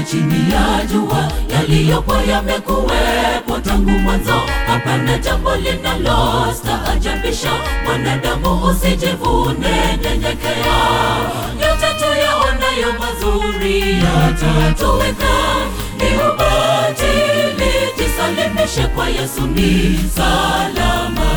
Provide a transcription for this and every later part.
chini ya jua, yaliyopo yamekuwepo tangu mwanzo. Hapana jambo linalostaajabisha, mwanadamu usijivune, nyenyekea. Yote tuyaonayo mazuri yatatoweka, ni ubatili. Jisalimishe kwa Yesu, ni salama.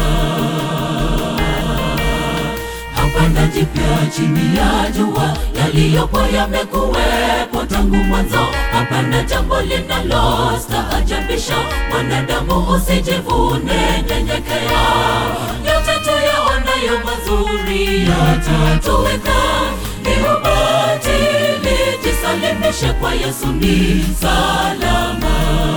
Hapana jipya chini ya jua, yaliyopo yamekuwepo tangu mwanzo. Hapana jambo linalostaajabisha, mwanadamu usijivune, nyenyekea. Yote tuyaonayo mazuri yatatoweka, ni ubatili. Jisalimishe kwa Yesu, ni salama.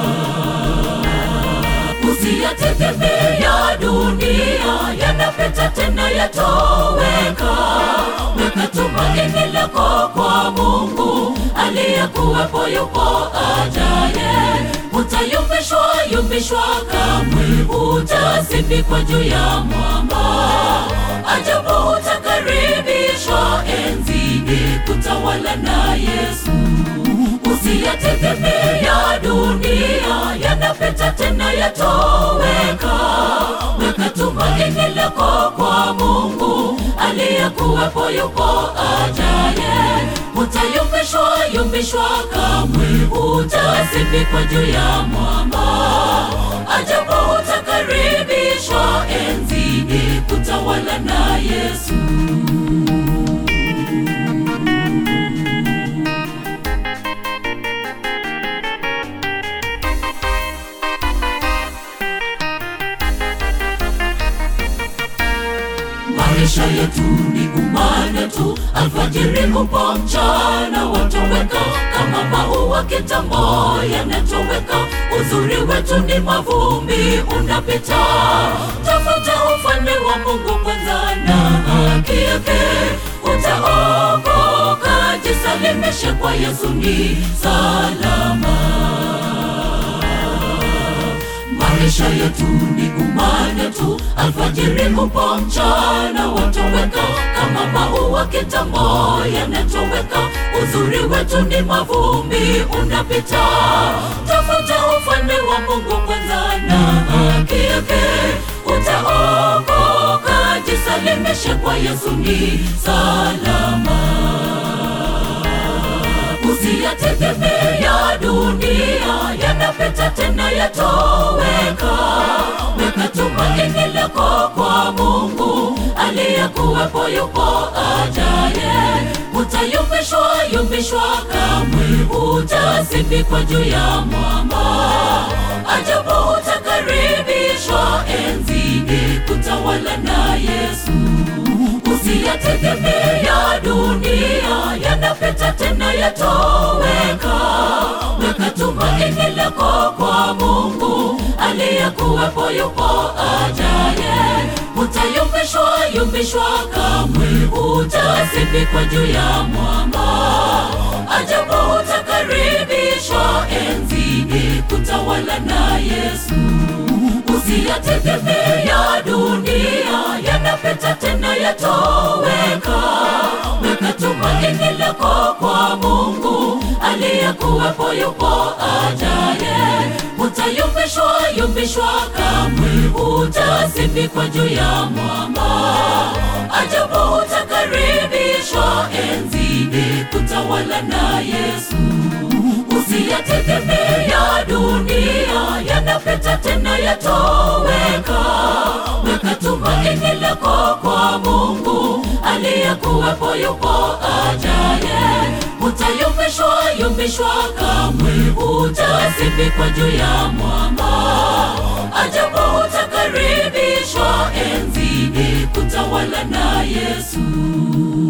Usiyategemea dunia, yanapita tena yatoweka. Weka tumaini lako kwa Mungu aliyekuwepo, yupo ajaye. Utayumbishwa yumbishwa, kamwe utasindikwa juu ya mwamba. Ajabu utakaribishwa enzini, kutawala na Yesu. Usiyategemea dunia, yanapita tena yatoweka. Weka tumaini lako kwa Mungu aliyekuwepo, yupo ajaye. Utayumbishwa yumbishwa, kamwe utasindikwa juu ya mwamba. Ajabu utakaribishwa enzini, kutawala na Yesu. Maisha yetu ni umane tu, alfajiri upo, mchana watoweka, kama maua kitambo yanatoweka. Uzuri wetu ni mavumbi, unapita. Tafuta ufalme wa Mungu kwanza na haki yake, utaokoka. Jisalimishe kwa Yesu, ni salama. Maisha yetu ni umane tu, alfajiri upo, mchana watoweka, kama maua kitambo yanatoweka. Uzuri wetu ni mavumbi, unapita. Tafuta ufalme wa Mungu kwanza na haki yake, utaokoka. Jisalimishe kwa Yesu, ni salama. Usiyategemea dunia, yanapita tena yatoweka. Weka tumaini lako kwa Mungu aliyekuwepo, yupo ajaye. Utayumbishwa yumbishwa, kamwe utasindikwa juu ya mwamba. Ajabu utakaribishwa enzini, kutawala na Yesu. Usiyategemea dunia, yanapita tena yatoweka. Weka tumaini lako kwa Mungu aliyekuwepo, yupo ajaye. Utayumbishwa yumbishwa, kamwe utasindikwa juu ya mwamba. Ajabu utakaribishwa enzini, kutawala na Yesu. Usiyategemea dunia, yanapita tena yatoweka. Weka tumaini lako kwa Mungu aliyekuwepo, yupo ajaye. Utayumbishwa yumbishwa, kamwe utasindikwa juu ya mwamba. Ajabu utakaribishwa enzini, kutawala na Yesu. Usiyategemea dunia, yanapita tena yatoweka. Weka tumaini lako kwa Mungu aliyekuwepo, yupo ajaye. Utayumbishwa yumbishwa, kamwe utasindikwa juu ya mwamba. Ajabu utakaribishwa enzini, kutawala na Yesu.